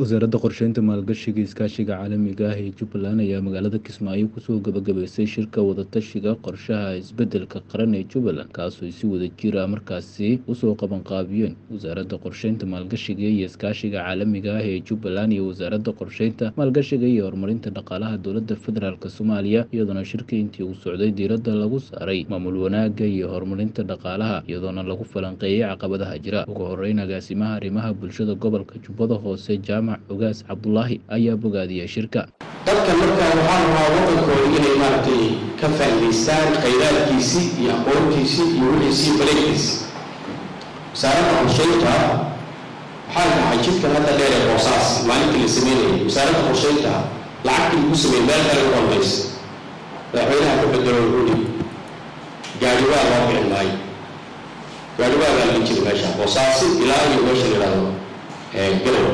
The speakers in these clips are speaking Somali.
wasaaradda qorsheynta maalgashiga iskaashiga caalamiga ah ee jubbaland ayaa magaalada kismaayo kusoo gabagabaysay shirka wadatashiga qorshaha isbeddelka qaran ee jubbaland kaasoo si wada jir ah markaasi usoo qabanqaabiyeen wasaaradda qorsheynta maalgashiga iyo iskaashiga caalamiga ah ee jubbaland iyo wasaaradda qorsheynta maalgashiga iyo horumarinta dhaqaalaha dowladda federaalk soomaaliya iyadoona shirka intii uu socday diiradda lagu saaray maamul wanaagga iyo horumarinta dhaqaalaha iyadoona lagu falanqeeyey caqabadaha jira ugu horeyn agaasimaha arrimaha bulshada gobolka jubbada hoose jaamac ogaas cabdulaahi ayaa bogaadiyey shirka dadka markaa waxaa rabaa waddankooda inay maaragtay ka faa'iidaystaan khayraadkiisii iyo aqoontiisii iyo wixiisii baleegkiisi wasaaradda qorsheynta waxaa dhacay jidkan hadda dheer ee boosaas maalintii la sameynayay wasaaradda qorsheynta lacagtii lagu sameeyey meel kale u dambaysa madaxweynaha ka bedelo wuxuu gaadhiwaa loo bixin maayo gaadhiwaa baa la jiri meesha boosaasi ilaa iyo meesha la yidhahdo galow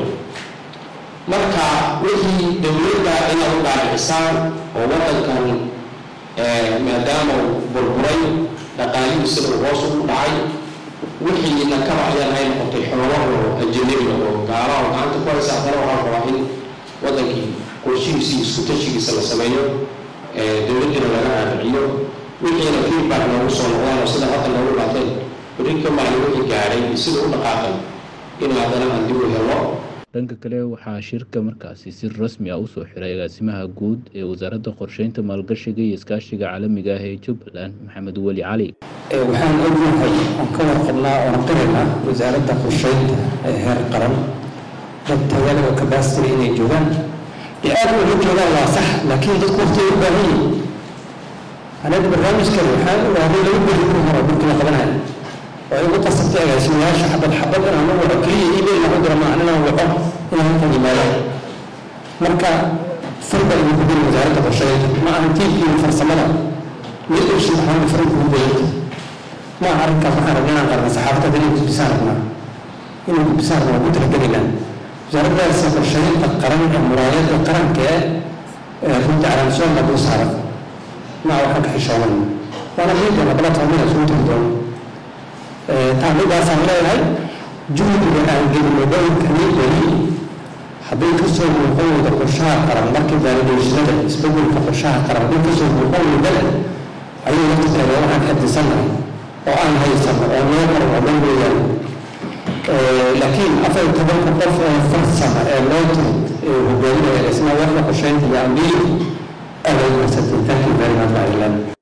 marka wixii dowladda inaad u dhaadhicisaan oo waddankan maadaama burburay dhaqaalihiisina uu hoos ugu dhacay wixiina ka baxyaan ay noqotay xoolaho ajanabiga oo gaalaha gacanta ku haysa haddana waxaa rabaa in waddankii qorshihiisi iyo iskutashigiisa la sameeyo dowladdiina laga dhaadhiciyo wixiina feedback noogu soo noqdaan oo sida hadda noogu dhaateen beri ka maalin wixii gaadhay iyo sida u dhaqaaqay in haddana aan dib u helo dhanka kale waxaa shirka markaasi si rasmi ah usoo xiray agaasimaha guud ee wasaaradda qorsheynta maalgashiga iyo iskaashiga caalamiga ah ee jubbaland maxamed weli cali waxaan ognahay oon ka warqabnaa oon qiraynaa wasaaradda qorsheynta ee heer qaran dad tayale oo kabastry inay joogaan dee aad uga joogaan waa sax laakiin dadku waqti ay u baahan yihin anaga barnaamijkan waxaan ogaaday lagu beri ku horo markii la qabanayo oo igu qasabtay agaasimayaasha xabad xabad inaan u waco keliya email aan u diro maahan inaan waco inaan halkan yimaado marka farba igu gudin wasaaradda qorsheynta ma ahan tiibkiiyo farsamada mid ushin waxaan farin kugu dayanta ma aha arrinkaas waxaan rabnaa inaan qarna saxaafadda inay gudbisaan rabnaa inay gudbisaan rabnaa ku talagelaynaa wasaaraddaas qorsheynta qaran ee muraayadda qaranka ee runta calaamsoonka dul saaran ma waxaan ka xishoonan waana miidana bala toomina isugu tiri doono taamidaasaan leeyahay juhdiga aan gelino dowlkani weli hadday kasoo muuqan weyda qorshaha qaran markii validatiinada isbedelka qorshaha qaran hadday kasoo muuqan weydana ayay waqtigeeda waxaan xadisannahay oo aan haysano oo noo qaran oo dhan weeyaan laakiin afar iyo tobanka qof ee farsama ee loo timid ee hogaaminaya isna waxda qorsheynta iyo ambiiri aad ay marsatay thank you very much ireland